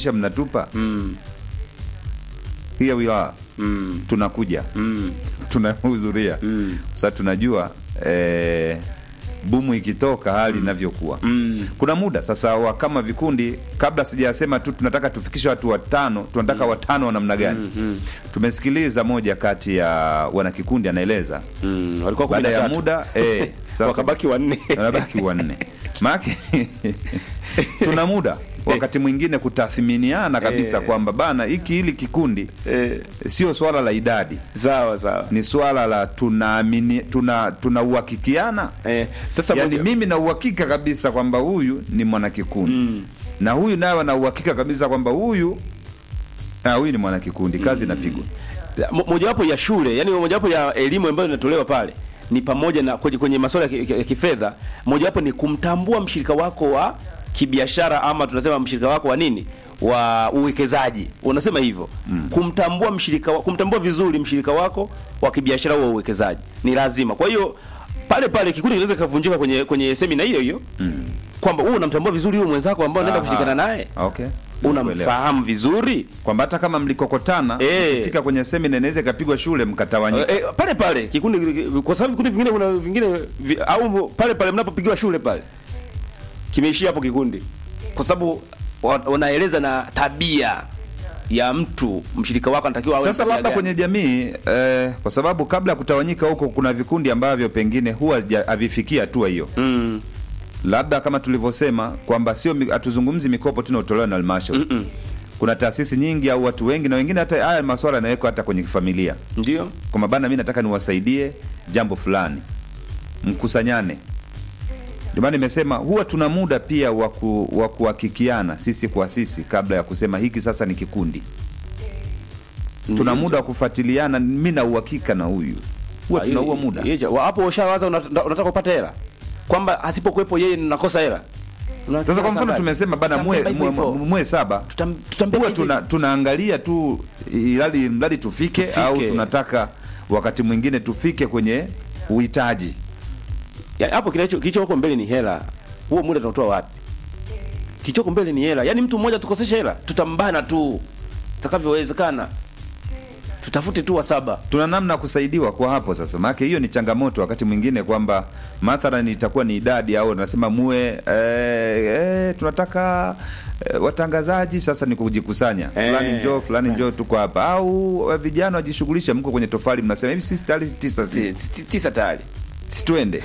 mnatupa Mm. here we are Mm. tunakuja Mm. tunahudhuria Mm. sasa tunajua eh, bumu ikitoka hali inavyokuwa Mm. kuna muda sasa wa kama vikundi kabla sijasema tu tunataka tufikishe watu watano tunataka watano wa namna gani Mm. Mm. tumesikiliza moja kati ya wanakikundi anaeleza Mm. Walikuwa kumi baada na ya tatu. muda eh, sasa wakabaki wanne. wanabaki wanne maake tuna muda wakati mwingine kutathiminiana kabisa Eh. kwamba bana hiki hili kikundi Eh, sio swala la idadi sawa sawa. ni swala la tunaamini tuna tunauhakikiana Eh, sasa yani moja- mimi na uhakika kabisa kwamba huyu ni mwanakikundi Mm. na huyu naye ana uhakika kabisa kwamba huyu ah, huyu ni mwanakikundi kazi inapigwa Mo- mojawapo ya shule yani mojawapo ya elimu ambayo inatolewa pale ni pamoja na kwenye, kwenye masuala ya ki- ya kifedha mojawapo ni kumtambua mshirika wako wa kibiashara ama tunasema mshirika wako wa nini wa uwekezaji unasema hivyo mm. kumtambua mshirika wa, kumtambua vizuri mshirika wako wa kibiashara wa uwekezaji ni lazima kwa hiyo pale pale kikundi kinaweza kikavunjika kwenye kwenye semina hiyo hiyo mm. kwamba wewe unamtambua vizuri huyo mwenzako ambao unaenda Aha. kushirikiana naye okay Nakuelewa. unamfahamu vizuri kwamba hata kama mlikokotana Eh. fika kwenye semina inaweza ikapigwa shule mkatawanyika Eh, eh, pale pale kikundi kwa sababu vikundi vingine kuna vingine vi, au pale pale mnapopigiwa shule pale kimeishia hapo kikundi kwa sababu wa- wanaeleza na tabia ya mtu mshirika wako anatakiwa awe na sasa tabia labda gani. kwenye jamii eh, kwa sababu kabla ya kutawanyika huko kuna vikundi ambavyo pengine huwa haja- havifikii hatua hiyo mm, labda kama tulivyosema kwamba sio mi- hatuzungumzi mikopo tunaotolewa na halmashauri Mm-mm. kuna taasisi nyingi au watu wengi na wengine hata haya maswala yanawekwa hata kwenye familia ndio kwamba bana mi nataka niwasaidie jambo fulani mkusanyane ndio maana nimesema huwa tuna muda pia wa ku- wa kuhakikiana sisi kwa sisi kabla ya kusema hiki sasa ni kikundi tuna Ndio. muda wa kufuatiliana mi na uhakika na huyu huwa Ah, tuna hiyo- huo muda hiyo- wa- hapo ushawaza unata- unataka kupata hela kwamba asipokuwepo yeye nakosa hela Una- sasa kwa mfano ngapi? tumesema bana mwe, Tutambeba hivyo mwe, hivyo. mwe saba Tutam- tutambeba huwa hivyo tuna, hivyo. tunaangalia tu ilali mradi tufike, Tufike. au tunataka wakati mwingine tufike kwenye uhitaji Ya, hapo kilicho kilichoko mbele ni hela. Huo muda tunatoa wapi? Kilichoko mbele ni hela. Yaani mtu mmoja tukosesha hela, tutambana tu takavyowezekana. Tutafute tu wa saba. tuna namna ya kusaidiwa kwa hapo sasa maanake hiyo ni changamoto wakati mwingine kwamba mathalan itakuwa ni idadi au nasema muwe eh, eh, tunataka eh, watangazaji sasa ni kujikusanya Eh. fulani njoo fulani njoo tuko hapa au eh, vijana wajishughulishe mko kwenye tofali mnasema hivi sisi tayari tisa si- Ti- ti- Tisa tayari. situende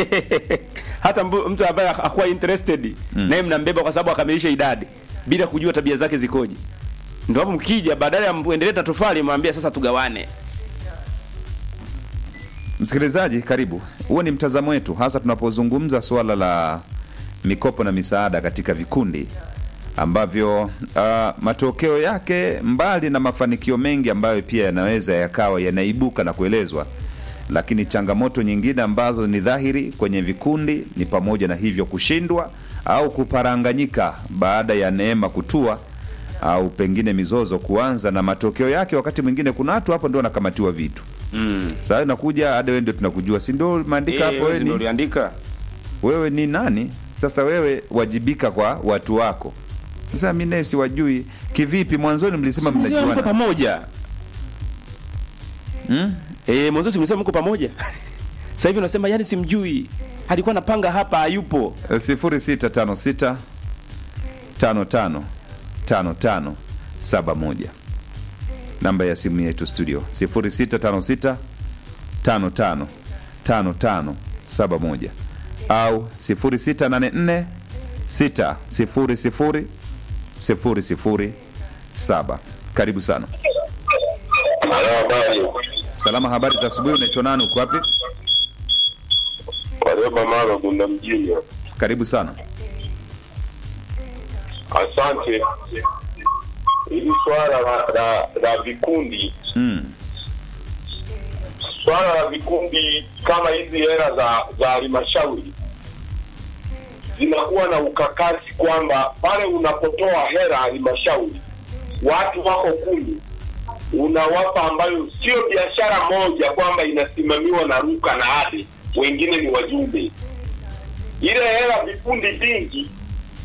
Hata mbu- mtu ambaye hakuwa interested Mm. naye mnambeba kwa sababu akamilisha idadi bila kujua tabia zake zikoje. Ndio hapo mkija badala ya muendelee na tofali mwambie sasa tugawane. Msikilizaji, karibu. Huo ni mtazamo wetu, hasa tunapozungumza suala la mikopo na misaada katika vikundi ambavyo uh, matokeo yake mbali na mafanikio mengi ambayo pia yanaweza yakawa yanaibuka na kuelezwa, lakini changamoto nyingine ambazo ni dhahiri kwenye vikundi ni pamoja na hivyo kushindwa au kuparanganyika baada ya neema kutua au pengine mizozo kuanza, na matokeo yake wakati mwingine kuna watu hapo ndio wanakamatiwa vitu Mm. sasa nakuja hadi wewe ndio tunakujua, si ndio? Maandika hapo wewe ndio ni, uliandika. wewe ni nani? Sasa wewe wajibika kwa watu wako. Sasa mimi naye siwajui kivipi? Mwanzoni mlisema Mko mnajuana pamoja. hmm? Eh, mwanzo si mlisema mko pamoja. Sasa hivi unasema yani simjui. Alikuwa anapanga hapa hayupo. Eh, sifuri sita tano sita tano tano tano tano saba moja namba ya simu yetu studio sifuri sita tano sita tano tano tano tano saba moja au sifuri sita nane nne sita sifuri sifuri sifuri sifuri saba karibu sana Halo, habari. salama habari za asubuhi unaitwa nani uko wapi Warioba Maro, Bunda mjini. karibu sana Asante. Hili swala la, la, la vikundi, mm. swala la vikundi kama hizi hela za za halmashauri zinakuwa na ukakasi kwamba pale unapotoa hela halmashauri, watu wako kumi, unawapa ambayo sio biashara moja kwamba inasimamiwa na Ruka na Ade, wengine ni wajumbe. Ile hela vikundi vingi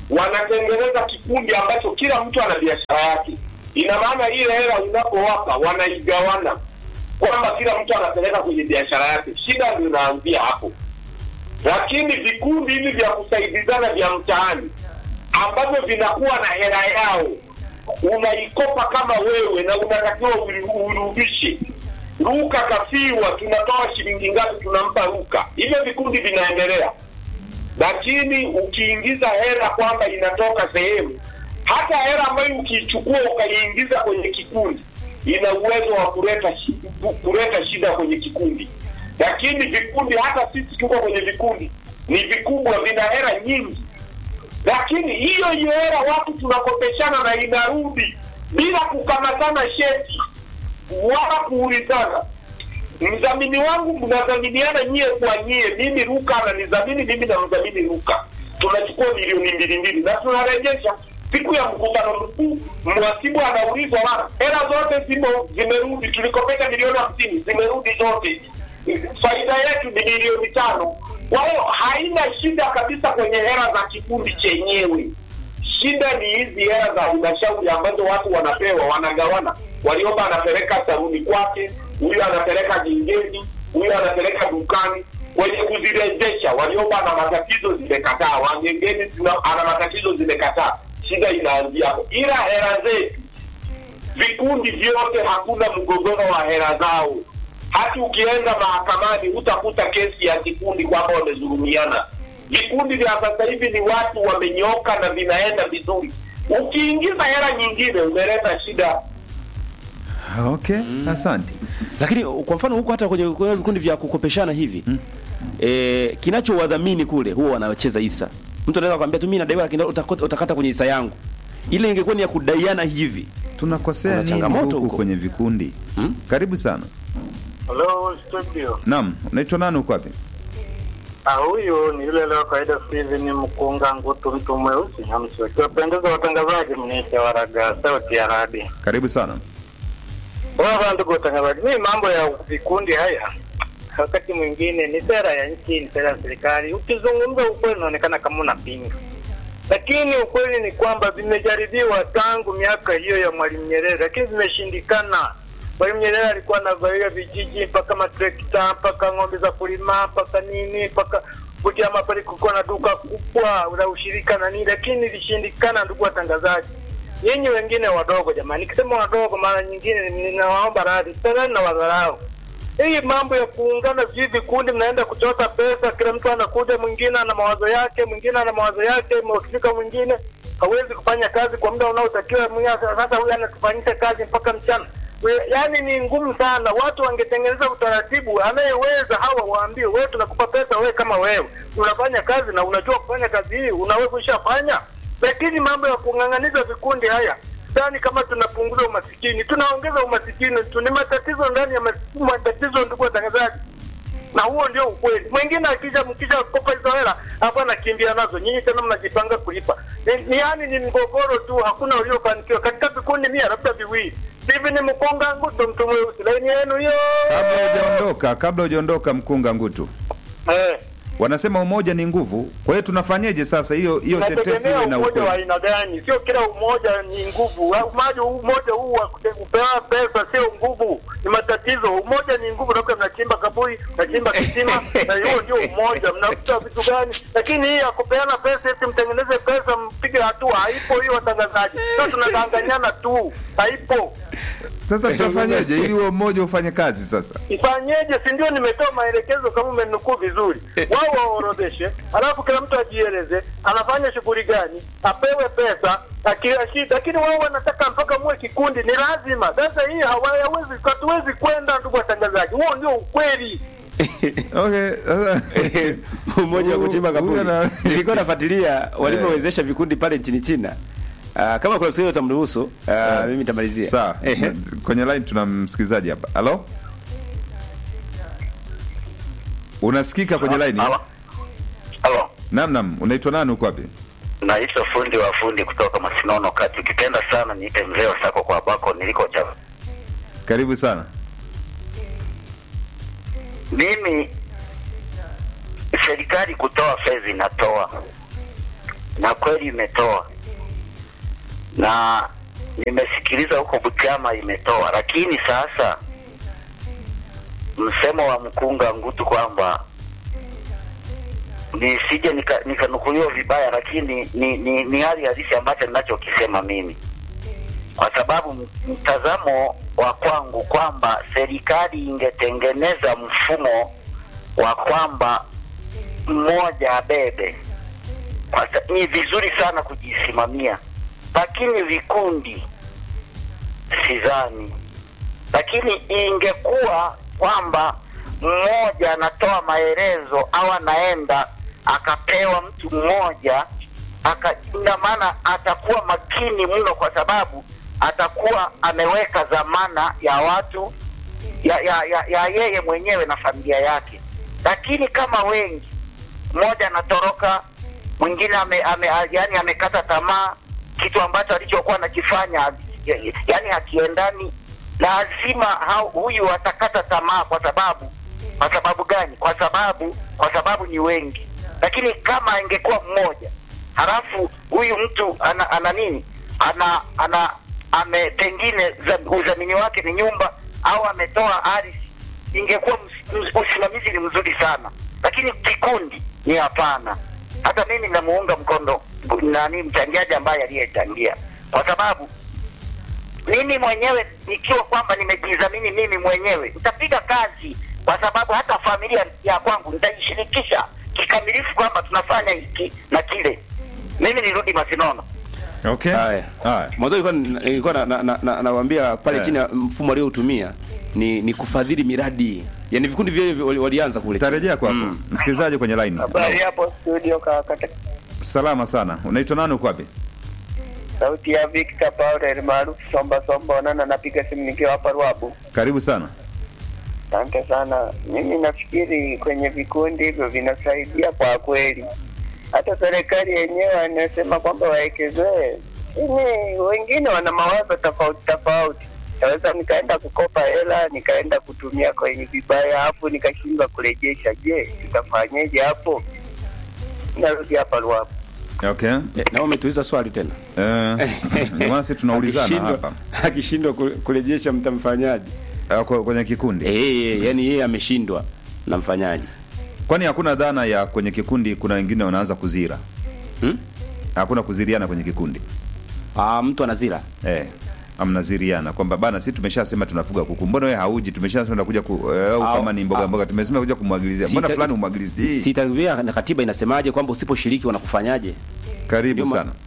wanatengeneza kikundi ambacho kila mtu ana biashara yake. Ina maana ile hela unapowapa wanaigawana, kwamba kila mtu anapeleka kwenye biashara yake. Shida ndio inaanzia hapo. Lakini vikundi hivi vya kusaidizana vya mtaani ambavyo vinakuwa na hela yao, unaikopa kama wewe na unatakiwa uri- urudishe. Ruka kafiwa, tunatoa shilingi ngapi, tunampa Ruka. Hivyo vikundi vinaendelea lakini ukiingiza hela kwamba inatoka sehemu, hata hela ambayo ukiichukua ukaiingiza kwenye kikundi ina uwezo wa kuleta shi- kuleta shida kwenye kikundi. Lakini vikundi, hata sisi tuko kwenye vikundi, ni vikubwa, vina hela nyingi, lakini hiyo hiyo hela watu tunakopeshana na inarudi bila kukamatana sheti wala kuulizana mdhamini wangu mnadhaminiana nyie kwa nyie, mimi Ruka ananidhamini mimi namdhamini Ruka, tunachukua milioni mbili mbili na tunarejesha siku ya mkutano mkuu. Mhasibu anaulizwa bana, hela zote zimo zimerudi, tulikopeka milioni hamsini zimerudi zote, faida yetu ni milioni tano. Kwa hiyo haina shida kabisa kwenye hela za kikundi chenyewe. Shida ni hizi hela za halmashauri ambazo watu wanapewa wanagawana. Waliomba anapeleka saluni kwake, huyu anapeleka jingeni, huyu anapeleka dukani. Kwenye kuzirejesha, waliomba ana matatizo zimekataa, wangengeni zina- ana matatizo zimekataa. Shida inaanzia hapo, ila hela zetu vikundi vyote hakuna mgogoro wa hela zao. Hata ukienda mahakamani hutakuta kesi ya kikundi kwamba wamezulumiana. Vikundi vya sasa hivi ni watu wamenyoka na vinaenda vizuri. Ukiingiza hela nyingine umeleta shida. Okay, asante. lakini kwa mfano huko hata kwenye kwenye vikundi vya kukopeshana hivi mm. e, kinachowadhamini kule huwa wanacheza hisa. Mtu anaweza kwambia tu mimi nadaiwa lakini utakota- utakata kwenye hisa yangu. Ile ingekuwa ni ya kudaiana hivi. Tunakosea Kuna nini changamoto huku huko? kwenye vikundi? Hmm? Karibu sana. Hello studio. Naam, unaitwa nani uko wapi? Ah, huyu ni yule leo kawaida Steven Mkunga Ngutu, mtu mweusi hamsi. Wakiwapendeza watangazaji, mniite Waraga, sauti ya radi. Karibu sana. Wala ndugu watangazaji, mimi mambo ya vikundi haya wakati mwingine ni sera ya nchi, ni sera ya serikali. Ukizungumza ukweli unaonekana kama unapinga, lakini ukweli ni kwamba vimejaribiwa tangu miaka hiyo ya Mwalimu Nyerere, lakini vimeshindikana. Mwalimu Nyerere alikuwa anagawia vijiji mpaka matrekta mpaka ng'ombe za kulima mpaka nini mpaka Butiama pale kulikuwa na duka kubwa la ushirika na nini, lakini ilishindikana. Ndugu watangazaji, nyinyi wengine wadogo, jamani, nikisema wadogo, mara nyingine ninawaomba radhi, sana na wadharau hii mambo ya kuungana vijiji vikundi, mnaenda kuchota pesa, kila mtu anakuja, mwingine ana mawazo yake, mwingine ana mawazo yake, mhusika mwingine hawezi kufanya kazi kwa muda unaotakiwa. mwingine Sasa huyu anatufanyisha kazi mpaka mchana. We- Yaani ni ngumu sana. Watu wangetengeneza utaratibu, anayeweza hawa waambie, wewe tunakupa pesa, wewe kama wewe unafanya kazi na unajua kufanya kazi hii, unaweza kuishafanya. Lakini mambo ya kung'ang'aniza vikundi haya sidhani kama tunapunguza umasikini, tunaongeza umasikini tu. Ni matatizo ndani ya mas- matatizo, ndugu watangazaji, na huo ndio ukweli. Mwingine akija mkisha kopa hizo hela hapo anakimbia nazo, nyinyi tena mnajipanga kulipa. Ni, ni yani ni mgogoro tu, hakuna uliofanikiwa katika vikundi mia labda viwili. Hivi ni mkonga nguto, mtu mweusi, laini yenu hiyo Kabla hujaondoka, kabla hujaondoka Mkunga Ngutu. eh. Wanasema umoja ni nguvu. Kwa hiyo tunafanyeje sasa hiyo hiyo sentensi Nategemea iwe na umoja wa ukweli? aina gani? Sio kila umoja ni nguvu. Umoja umoja huu wa kute- kupewa pesa sio nguvu, ni matatizo. Umoja ni nguvu, labda mnachimba kaburi, mnachimba kisima, na hiyo ndio umoja. Mnakuta vitu gani? Lakini hii ya kupeana pesa eti mtengeneze pesa mpige hatua, haipo hiyo, watangazaji. Sio tunadanganyana tu, haipo. Sasa tutafanyeje ili huo mmoja ufanye kazi sasa? Ifanyeje? Si ndio nimetoa maelekezo kama umenukuu vizuri. Wao waorodheshe, alafu kila mtu ajieleze anafanya shughuli gani, apewe pesa akiashida, lakini wao wanataka mpaka muwe kikundi, ni lazima. Sasa hii hawawezi, hatuwezi kwenda, ndugu watangazaji, huo ndio ukweli. Okay, sasa Umoja wa kuchimba Huyu kaburi. ana- Nilikuwa nafuatilia walivyowezesha vikundi pale nchini China. Ah, kama kuna msikilizaji utamruhusu, ah, mimi nitamalizia. sawa. Ehe. Kwenye line tuna msikilizaji hapa. Halo? Unasikika kwenye line? Halo. Halo. Naam, naam. Unaitwa nani uko wapi? Naitwa fundi wa fundi kutoka Masinono kati. Ukipenda sana niite mzee wa sako kwa bako niliko cha. Karibu sana. Mimi serikali kutoa fedha inatoa, na kweli imetoa, na nimesikiliza huko Butiama imetoa, lakini sasa msemo wa mkunga ngutu kwamba nisije nika- nikanukuliwa vibaya, lakini ni, ni, ni hali halisi ambacho ninachokisema mimi, kwa sababu m- mtazamo wa kwangu kwamba serikali ingetengeneza mfumo wa kwamba mmoja abebe kwa sa- ni vizuri sana kujisimamia, lakini vikundi sidhani. Lakini ingekuwa kwamba mmoja anatoa maelezo au anaenda akapewa mtu mmoja aka, ina maana atakuwa makini mno, kwa sababu atakuwa ameweka dhamana ya watu ya, ya, ya, ya yeye mwenyewe na familia yake. Lakini kama wengi, mmoja anatoroka, mwingine ame, ame, yani amekata tamaa, kitu ambacho alichokuwa anakifanya ya- yani hakiendani, lazima hau- huyu atakata tamaa. Kwa sababu kwa sababu gani? Kwa sababu kwa sababu ni wengi. Lakini kama angekuwa mmoja, halafu huyu mtu ana, ana nini ana ana ame pengine za- udhamini wake ni nyumba au ametoa ardhi, ingekuwa ms- ms- usimamizi ni mzuri sana, lakini kikundi ni hapana. Hata mimi namuunga mkono nani mchangiaji ambaye aliyechangia, kwa sababu mimi mwenyewe nikiwa kwamba nimejidhamini mimi mwenyewe nitapiga kazi, kwa sababu hata familia ya kwangu nitaishirikisha kikamilifu kwamba tunafanya hiki na kile. Mimi nirudi Masinono. Okay. Haya. Haya. Mwanzo nilikuwa nilikuwa na, na, na, na, nawaambia pale Eh. chini ya mfumo aliotumia ni ni kufadhili miradi. Yaani vikundi vile wali- walianza kule. chini. Tarejea kwako. Mm. Msikilizaji kwenye line. Habari hapo studio kaka. Salama sana. Unaitwa nani uko wapi? Sauti ya Victor Paul maarufu Somba Somba Onana, napiga simu nikiwa hapa Ruabu. Karibu sana. Asante sana. Mimi nafikiri kwenye vikundi hivyo vinasaidia kwa kweli. Hata serikali yenyewe anasema kwamba wawekezee, lakini wengine wana mawazo tofauti tofauti. Naweza nikaenda kukopa hela nikaenda kutumia kwenye vibaya, alafu nikashindwa kurejesha. Je, tutafanyeje hapo? Narudi hapa Ruabu. Okay. Eh, na umetuuliza swali tena. Eh, ndio maana sisi tunaulizana Akishindwa- hapa. Akishindwa ku- kurejesha mtamfanyaje? Eh, kwa- Kwenye kikundi. Eh, eh, yani yeye ameshindwa na mfanyaje? Kwani hakuna dhana ya kwenye kikundi kuna wengine wanaanza kuzira? Hmm? Hakuna kuziriana kwenye kikundi. Ah, mtu anazira. Eh. Amnaziriana kwamba bana sisi tumeshasema tunafuga kuku. Mbona wewe hauji? Tumeshasema tunakuja ku eh, au Au- kama ni mboga au- mboga tumesema kuja kumwagilizia. Mbona Sita- fulani umwagilizie? Sitakwambia na katiba inasemaje kwamba usiposhiriki wanakufanyaje? Karibu Juma. sana.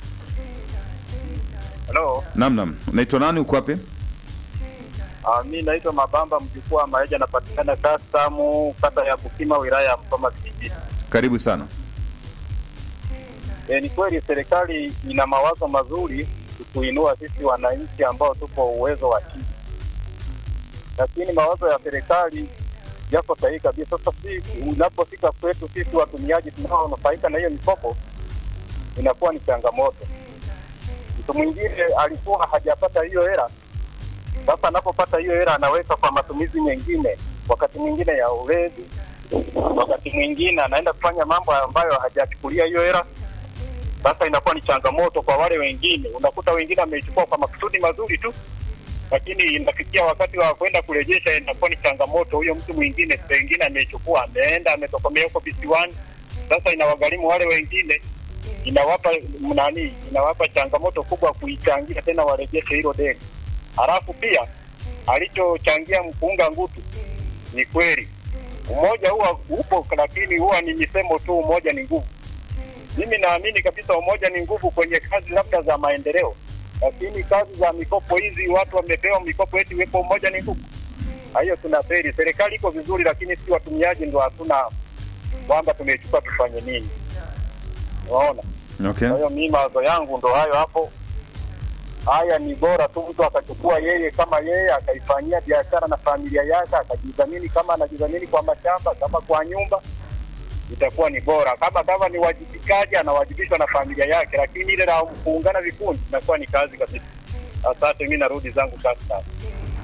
Halo, Naam naam. Unaitwa nani uko wapi? uh, mi naitwa Mabamba mjukuu wa Maeja, napatikana Kastamu, kata ya Bukima, wilaya ya Msoma vijijini. Karibu sana. E, ni kweli serikali ina mawazo mazuri kutuinua sisi wananchi ambao tupo uwezo wa chini, lakini mawazo ya serikali yako sahihi kabisa. Sasa si unapofika kwetu sisi watumiaji tunaonufaika na hiyo mikopo, inakuwa ni changamoto. Mtu mwingine alikuwa hajapata hiyo hela, sasa anapopata hiyo hela anaweka kwa matumizi mengine, wakati mwingine ya ulezi, wakati mwingine anaenda kufanya mambo ambayo hajachukulia hiyo hela sasa inakuwa ni changamoto kwa wale wengine. Unakuta wengine wameichukua kwa makusudi mazuri tu, lakini inafikia wakati wa kwenda kurejesha, inakuwa ni changamoto. Huyo mtu mwingine pengine ameichukua, ameenda ametokomea huko visiwani, sasa inawagharimu wale wengine, inawapa nani, inawapa changamoto kubwa kuichangia tena warejeshe hilo deni. Halafu pia alichochangia mpunga ngutu ni kweli, umoja huwa upo, lakini huwa ni misemo tu, umoja ni nguvu mimi naamini kabisa umoja ni nguvu kwenye kazi labda za maendeleo, lakini kazi za mikopo hizi, watu wamepewa mikopo eti wepo umoja ni nguvu, hiyo tunaferi. Serikali iko vizuri, lakini si watumiaji ndo hatuna kwamba tumechukua tufanye nini. Unaona? Okay. Kwa hiyo mimi mawazo yangu ndo hayo hapo. Haya ni bora tu mtu akachukua yeye kama yeye akaifanyia biashara na familia yake, akajidhamini kama anajidhamini kwa mashamba, kama kwa nyumba, itakuwa ni bora. Kama kama ni wajibikaji, anawajibishwa na familia yake, lakini ile la kuungana vikundi inakuwa ni kazi kabisa. Asante, mimi narudi zangu sasa.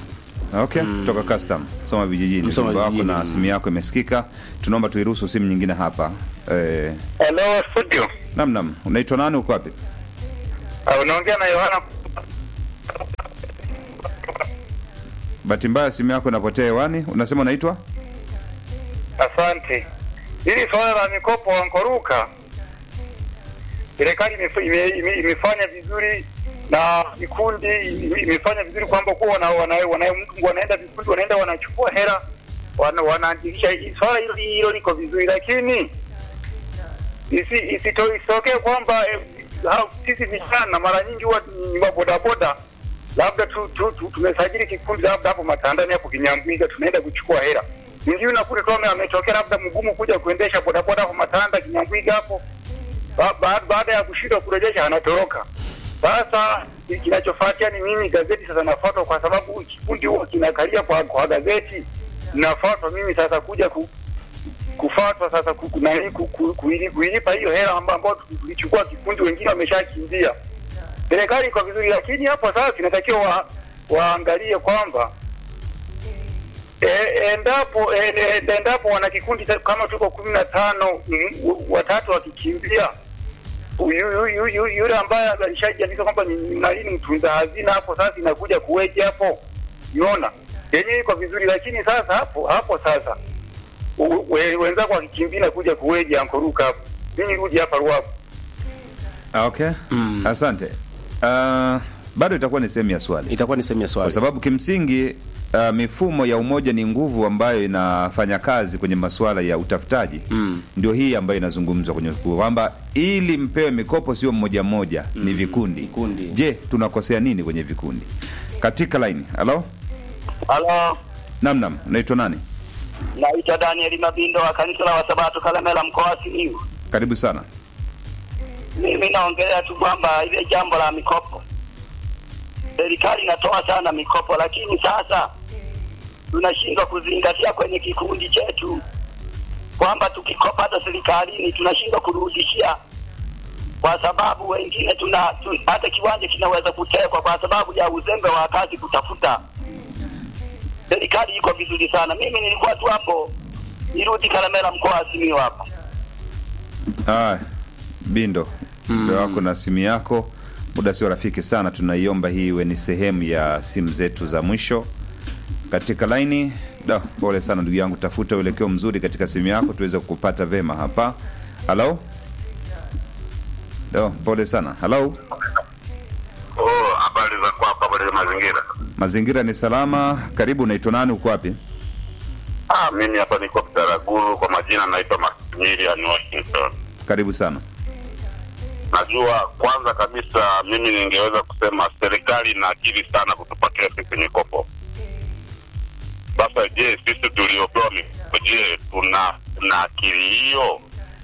Okay, kutoka custom Soma vijijini. Msoma Ujumbe wako vijijini, na mm. simu yako imesikika. Tunaomba tuiruhusu simu nyingine hapa. Eh, Hello studio. nam nam, unaitwa nani uko wapi? Uh, unaongea na Yohana. Bahati mbaya simu yako inapotea hewani. Unasema unaitwa? Asante. Hili swala la mikopo wankoruka, serikali imef- ime- ime- imefanya vizuri na vikundi ime- imefanya vizuri kwamba kuwa wana, wana, wana, wanaenda vikundi wanaenda wanachukua hela wana, wanaandikisha. Swala hilo hilo liko vizuri, lakini isi, isito, isitokee kwamba eh, hao- sisi vijana mara nyingi huwa ni mabodaboda labda tu, tu, tu, tumesajili kikundi labda hapo Matandani hapo Kinyambwiga, tunaenda kuchukua hela. Mwingine unakuta tu ame- ametokea labda mgumu kuja kuendesha bodaboda hapo Matanda Kinyambwiga hapo, ba, ba, baada ya kushindwa kurejesha anatoroka. Sasa kinachofuatia ni mimi gazeti sasa nafuatwa, kwa sababu kikundi huwa kinakalia kwa, kwa gazeti nafuatwa mimi sasa kuja ku, kufuatwa sasa ku- ku- nani, ku- ku- kuili- kuilipa hiyo hela amba- ambayo tulichukua kikundi, wengine wameshakimbia. Serikali iko vizuri, lakini hapo sasa inatakiwa wa, waangalie kwamba e, endapo e, e, endapo wana kikundi ta- kama tuko kumi na tano mm, watatu wakikimbia yu- yu- yu- yu- yule ambaye alishajiandika kwamba ni ni nani ni mtunza hazina, hapo sasa inakuja kuweje hapo? Unaona, yenyewe iko vizuri, lakini sasa hapo hapo sasa u- we- wenzako wakikimbia inakuja kuweje ankoruka hapo? Mimi nirudi hapa Ruavu. Ah, okay. Asante. Uh, bado itakuwa ni sehemu ya swali. itakuwa ni sehemu ya Kwa swali sababu kimsingi uh, mifumo ya umoja ni nguvu ambayo inafanya kazi kwenye masuala ya utafutaji Mm. ndio hii ambayo inazungumzwa kwenye kwamba ili mpewe mikopo sio mmoja mmoja ni vikundi. Vikundi. Je, tunakosea nini kwenye vikundi? Katika line. Halo? Halo, Nam nam, unaitwa nani? naitwa Daniel Mabindo wa kanisa la Wasabato Kalemela mkoa wa Simiyu. Karibu sana. Mimi naongelea tu kwamba ile jambo la mikopo, serikali inatoa sana mikopo, lakini sasa tunashindwa kuzingatia kwenye kikundi chetu kwamba tukikopa hata serikalini tunashindwa kurudishia, kwa sababu wengine tuna tu, hata kiwanja kinaweza kutekwa kwa sababu ya uzembe wa kazi kutafuta. Serikali iko vizuri sana. Mimi nilikuwa tu hapo, nirudi Kalemela mkoa wa Simiyu hapa. Ah, Bindo, ujumbe wako na simu yako, muda sio rafiki sana, tunaiomba hii iwe ni sehemu ya simu zetu za mwisho katika laini. Da, pole sana ndugu yangu, tafuta uelekeo mzuri katika simu yako tuweze kukupata vema hapa. Halo, da, pole sana. Halo, Oh, habari za kwako, habari za mazingira. mazingira ni salama. Karibu, unaitwa nani? Uko wapi? Ah, mimi hapa niko Kitaraguru, kwa majina naitwa Maximilian Washington. Karibu sana. Najua kwanza kabisa mimi ningeweza kusema serikali ina akili sana kutupatia sisi mikopo. Sasa je, sisi tuliopewa mikopo, je, tuna tuna akili hiyo?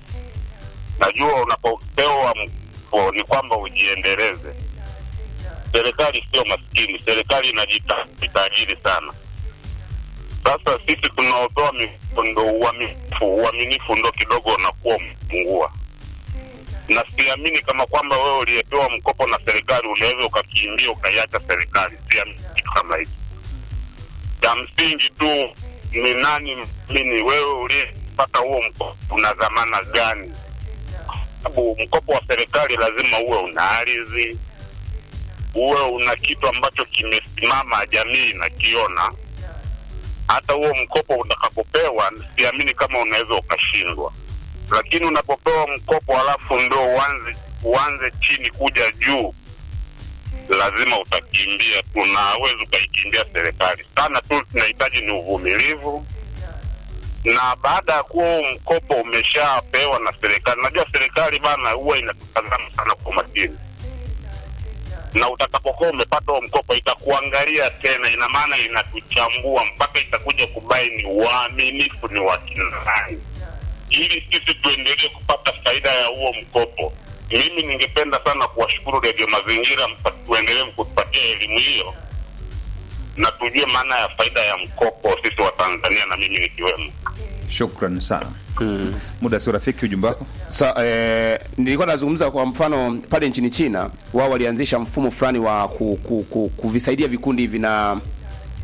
Najua unapopewa mkopo ni kwamba ujiendeleze. Serikali sio maskini, serikali inajitajiri sana. Sasa sisi tunaopewa mikopo ndo uaminifu, uaminifu ndo kidogo unakuwa umepungua na siamini kama kwamba wewe uliyepewa mkopo na serikali unaweza ukakimbia ukaiacha serikali. Siamini kitu kama hicho. Cha msingi tu ni nani mini wewe uliyepata huo mkopo una dhamana gani? Sababu mkopo wa serikali lazima uwe una ardhi, uwe una kitu ambacho kimesimama, jamii inakiona. Hata huo mkopo utakapopewa, siamini kama unaweza ukashindwa lakini unapopewa mkopo halafu ndo uanze uanze chini kuja juu, lazima utakimbia tu, na hawezi ukaikimbia serikali sana tu. Tunahitaji ni uvumilivu, na baada ya kuwa huu mkopo umeshapewa na serikali, najua serikali bana huwa inatutazama sana kwa makini, na utakapokuwa umepata huo mkopo itakuangalia tena, ina maana inatuchambua mpaka itakuja kubaini uaminifu ni wa kina nani ili sisi tuendelee kupata faida ya huo mkopo. Mimi ningependa sana kuwashukuru Redio Mazingira, mpa- tuendelee kutupatia elimu hiyo na tujue maana ya faida ya mkopo sisi wa Tanzania na mimi nikiwemo. Shukran sana. Muda sio rafiki, ujumbe wako. Sa, eh, nilikuwa nazungumza kwa mfano pale nchini China, wao walianzisha mfumo fulani wa ku, ku, ku, kuvisaidia vikundi hivi na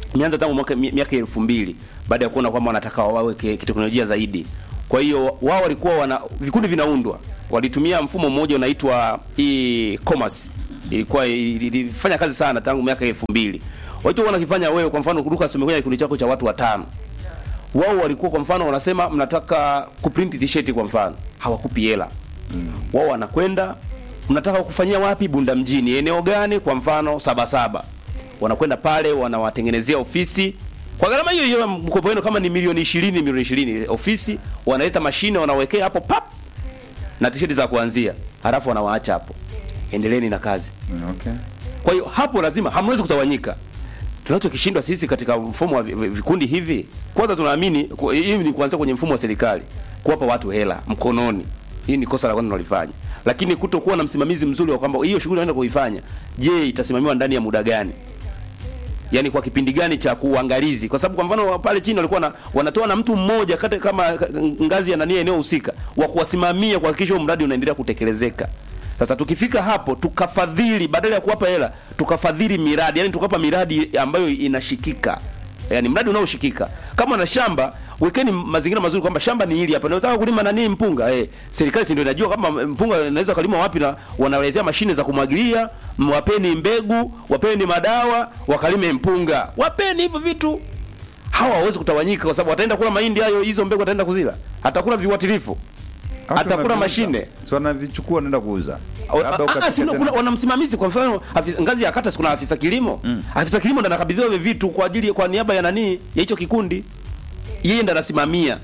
imeanza tangu mwaka mi- miaka elfu mbili baada ya kuona kwamba wanataka wawe ki- kiteknolojia zaidi. Kwa hiyo wao walikuwa wana vikundi vinaundwa, walitumia mfumo mmoja unaitwa e-commerce, ilikuwa ili- ilifanya kazi sana tangu miaka elfu mbili. Walichokuwa wanakifanya wewe, kwa mfano, Lucas umekuja kikundi chako cha watu watano wao walikuwa kwa mfano wanasema mnataka kuprint t-shirt kwa mfano, hawakupi hela wao wanakwenda mnataka kufanyia wapi bunda mjini eneo gani kwa mfano sabasaba wanakwenda pale wanawatengenezea ofisi kwa gharama hiyo hiyo mkopo wenu kama ni milioni 20 milioni 20 ofisi wanaleta mashine wanawekea hapo pap na tisheti za kuanzia halafu wanawaacha hapo endeleeni na kazi Okay. kwa hiyo hapo lazima hamwezi kutawanyika. Tunachokishindwa sisi katika mfumo wa vi- vi- vikundi hivi, kwanza tunaamini ku- hii ni kuanzia kwenye mfumo wa serikali kuwapa watu hela mkononi. Hii ni kosa la kwanza tunalifanya, lakini kutokuwa na msimamizi mzuri wa kwamba hiyo shughuli naenda kuifanya, je, itasimamiwa ndani ya muda gani? Yaani kwa kipindi gani cha kuangalizi? Kwa sababu kwa mfano pale chini walikuwa na, wanatoa na mtu mmoja kati kama ka- ngazi ya nani eneo husika wa kuwasimamia kuhakikisha huo mradi unaendelea kutekelezeka. Sasa tukifika hapo tukafadhili, badala ya kuwapa hela tukafadhili miradi, yani tukapa miradi ambayo inashikika, yani mradi unaoshikika. Kama na shamba, wekeni mazingira mazuri kwamba shamba ni hili hapa, nataka kulima nani mpunga. Eh, serikali si ndio inajua kama mpunga inaweza kulima wapi, na wanaletea mashine za kumwagilia, wapeni mbegu, wapeni madawa, wakalime mpunga, wapeni hivyo vitu. Hawa hawawezi kutawanyika, kwa sababu wataenda kula mahindi hayo, hizo mbegu wataenda kuzila, atakula viuatilifu Hata atakula wanaviuza. mashine Si wanavichukua wanaenda kuuza. Labda Ah, ah, ukapika si, tena. kuna wana msimamizi kwa mfano afi- ngazi ya kata si kuna afisa kilimo afisa kilimo ndo anakabidhiwa hivyo vitu kwa ajili kwa niaba ya nani ya hicho kikundi yeye ndo anasimamia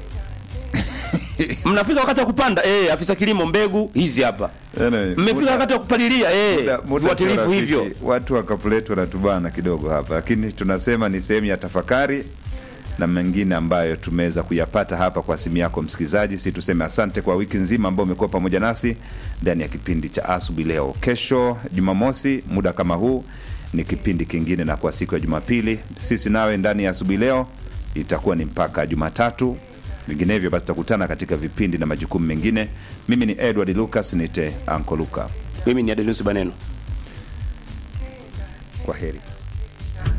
mnafika wakati wa kupanda eh afisa kilimo mbegu hizi hapa Anyway, mmefika muda- wakati wa kupalilia eh muda- muda sio viuatilifu rafiki. hivyo Watu wa Kapuletu wanatubana kidogo hapa, lakini tunasema ni sehemu ya tafakari na mengine ambayo tumeweza kuyapata hapa kwa simu yako msikilizaji. Si tuseme asante kwa wiki nzima ambao umekuwa pamoja nasi ndani ya kipindi cha asubuhi leo. Kesho Jumamosi muda kama huu ni kipindi kingine, na kwa siku ya Jumapili sisi nawe ndani ya asubuhi leo itakuwa ni mpaka Jumatatu. Vinginevyo basi tutakutana katika vipindi na majukumu mengine. Mimi ni Edward Lucas, nite Anko Luka. mimi ni Adenusi Baneno Kwa heri.